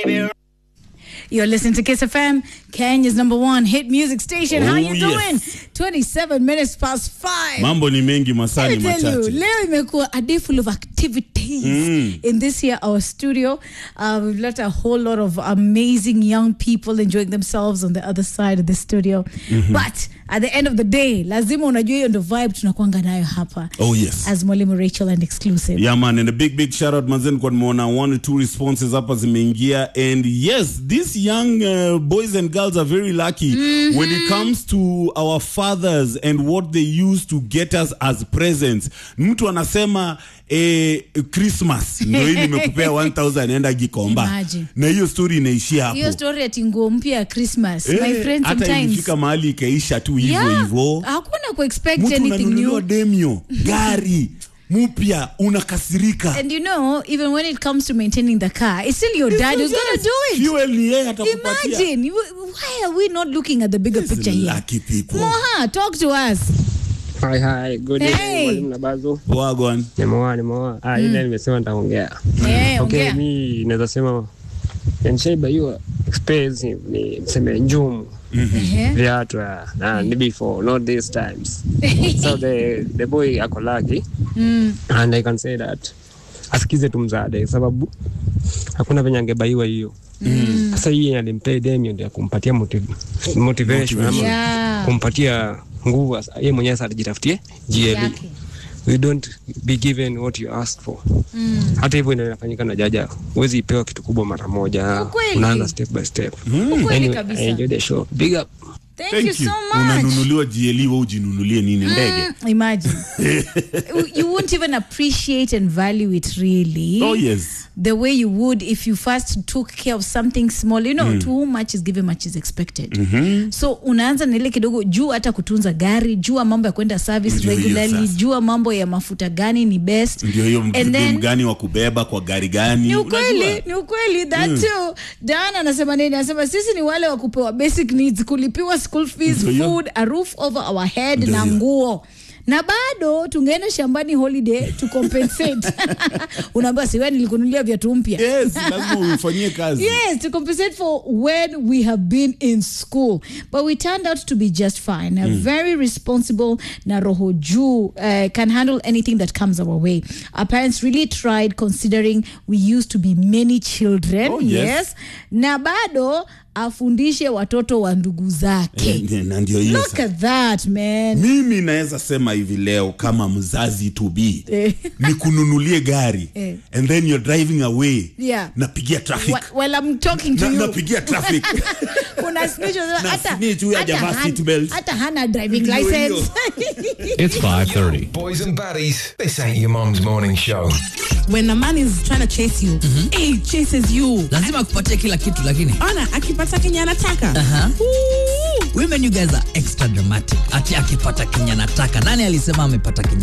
You're listening to Kiss FM, Kenya's number one hit music station. How Oh, you doing? yes. 27 minutes past 5. mambo ni mengi Let masani me tell you, machache leo imekuwa a day full of activities in this here our studio. Uh, we've let a whole lot of amazing young people enjoying themselves on the other side of the studio. But at the end of the day, lazima unajua hiyo ndo vibe tunakwanga nayo hapa oh yes as Mwalimu Rachel and exclusive. Yeah man, and a big big shout out manzen kwa nimeona one or two responses hapa zimeingia and yes these young uh, boys and girls are very lucky when it comes to our fathers and what they used to get us as presents. Mtu anasema eh, Christmas ndio hii nimekupea 1000 enda Gikomba. Imagine. Na hiyo story inaishia hapo. hiyo story ati nguo mpya ya Christmas. My Eh, friend hata sometimes ilifika mahali ikaisha tu hivyo Yeah, hivyo. hakuna kuexpect Mtu anything unanunuliwa new. demio gari mpya unakasirika. And you know, even when it comes to maintaining the car, it's still your dad who's going to do it. Fuel ni yeye atakupatia. Imagine, you- why are we not looking at the bigger These picture here? lucky people. Moha, talk to us. Hi, hi. Good Hey. evening, mwalimu Nabazo. Wagwan. Nimeoa, nimeoa. Ah, ile nimesema nitaongea. Eh, Okay, ongea. mi naweza sema nshaiba expensive ni niseme njumu Ehe. viatu ah, na ni before not these times so the the boy ako lucky and I can say that asikize tu mzade sababu hakuna venye angebaiwa hiyo sasa hii yenye alimpea demio ndio kumpatia motiv- motivation ama Yeah. kumpatia nguvu asa- yeye mwenyewe sasa alijitafutie GLE Yake. we don't be given what you ask for hata hivyo ndio inafanyika na jaja huwezi ipewa kitu kubwa mara moja Ukweli. unaanza step by step Ukweli anyway, kabisa. I enjoy the show big up Thank, Thank you so much. Unanunuliwa GLE wewe ujinunulie nini ndege? Mm, Imagine. you won't even appreciate and value it really. Oh yes. The way you would if you first took care of something small. You know, to whom much is given, much is expected. So unaanza na ile kidogo juu hata kutunza gari, jua mambo ya kwenda service Ndio hiyo regularly, sasa. jua mambo ya mafuta gani ni best. Ndio hiyo And mdem then- gani wa kubeba kwa gari gani? ni ukweli Unajua? ni ukweli that too dan anasema nini anasema sisi ni wale wa kupewa basic needs kulipiwa school fees Ndio hiyo. food a roof over our head Ndio na hiyo. nguo na bado tungeenda shambani holiday to compensate unaambiwa siwe nilikunulia viatu mpya Yes, lazima uifanyie kazi. Yes, to compensate for when we have been in school. But we turned out to be just fine. Uh, Very responsible. Na roho juu uh, can handle anything that comes our way. Our parents really tried considering we used to be many children. Oh, yes. Na bado afundishe watoto wa ndugu zake. Eh, Na ndio hiyo Look sasa. at that, man. Mimi naweza sema hivi leo kama mzazi to be Eh. nikununulie gari Eh. and then you're driving away Yeah. napigia traffic Wh- While I'm talking to na, you. napigia traffic Kuna snitch unasema, Na hata- snitch huyu hata hajavaa han- seat belt. hata hana driving Ndio hiyo. license. It's 5:30. Boys and baddies, this ain't your mum's morning show. when a man is trying to chase you he chases you lazima akupatie kila kitu lakini ona akipata kenye anataka Aha. Ooh. women you guys are extra dramatic ati akipata kenye anataka nani alisema amepata kenye